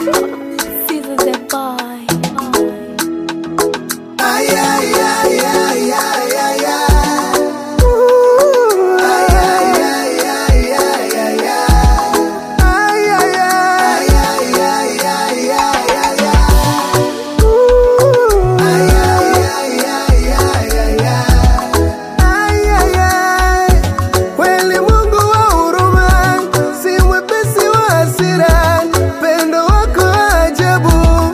Caesar the boy. Kweli Mungu wa huruma, si mwepesi wa hasira, pendo wako ajabu.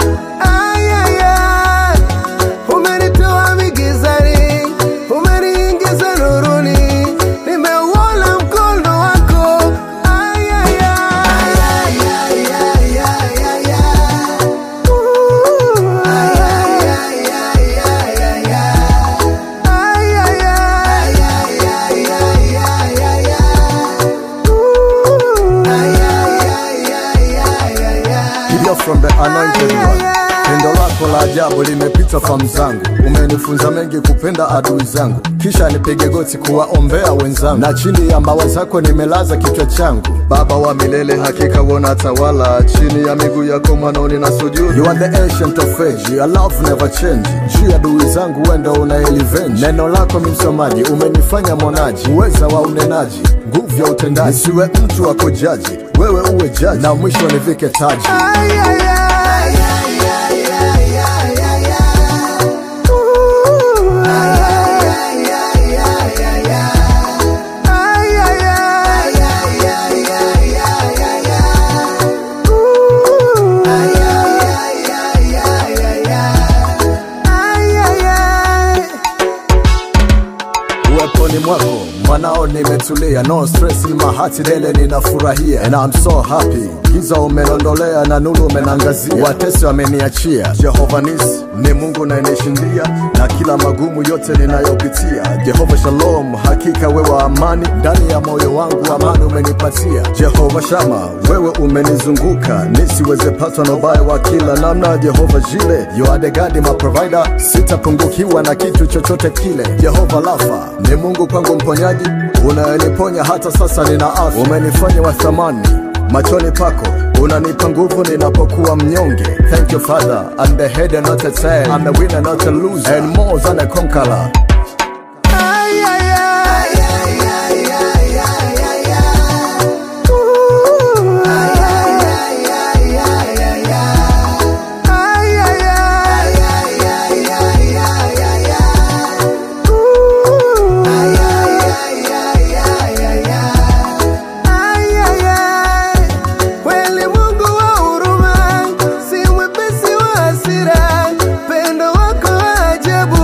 Ayaya, umenitoa migizani, umeniingiza nuruni, nimeuona mkono wako. Ayaya, Ooh, You're from the anointed one. Pendo lako la ajabu limepita fahamu zangu, umenifunza mengi kupenda adui zangu, kisha nipige goti kuwaombea wenzangu, na chini ya mbawa zako nimelaza kichwa changu. Baba wa milele, hakika wona tawala, chini ya miguu yako mwanoni na sujudu. You are the ancient of age, your love never change. Juu ya adui zangu wendo una elevenge. Neno lako mi msomaji, umenifanya mwonaji, uweza wa unenaji, nguvu ya utendaji. Nisiwe mtu wa kujaji, wewe uwe jaji, na mwisho nivike taji. uweponi mwako mwanao nimetulia no stress in my heart lele ninafurahia and I'm so happy giza umenondolea na nuru umenangazia watesi wameniachia jehova nisi ni mungu nayenishindia na kila magumu yote ninayopitia jehova shalom hakika wewe amani ndani ya moyo wangu amani umenipatia jehova shama wewe umenizunguka nisiweze patwa na ubaya wa kila namna jehova jile you are the God, my provider sitapungukiwa na kitu chochote kile jehova lafa ni mungu kwangu mponyaji unayeniponya hata sasa nina afya umenifanya wa thamani machoni pako unanipa nguvu ninapokuwa mnyonge thank you father I'm the head and not the tail I'm the winner not a loser and more than a conqueror Kweli Mungu wa huruma, si mwepesi wa hasira, pendo wako ajabu.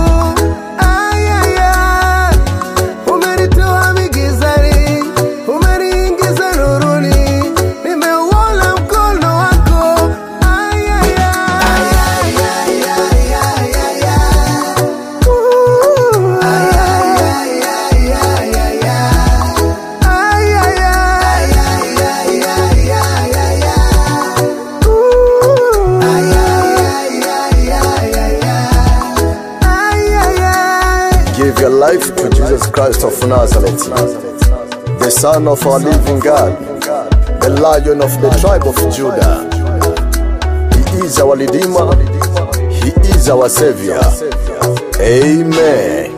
Ayaya, umenitoa migizani, umeniingiza nuruni, nimeuona mkono wako. Ayaya, Ooh, Give your life to Jesus Christ of Nazareth, the Son of our living God, the Lion of the tribe of Judah. He is our Redeemer, He is our Savior. Amen.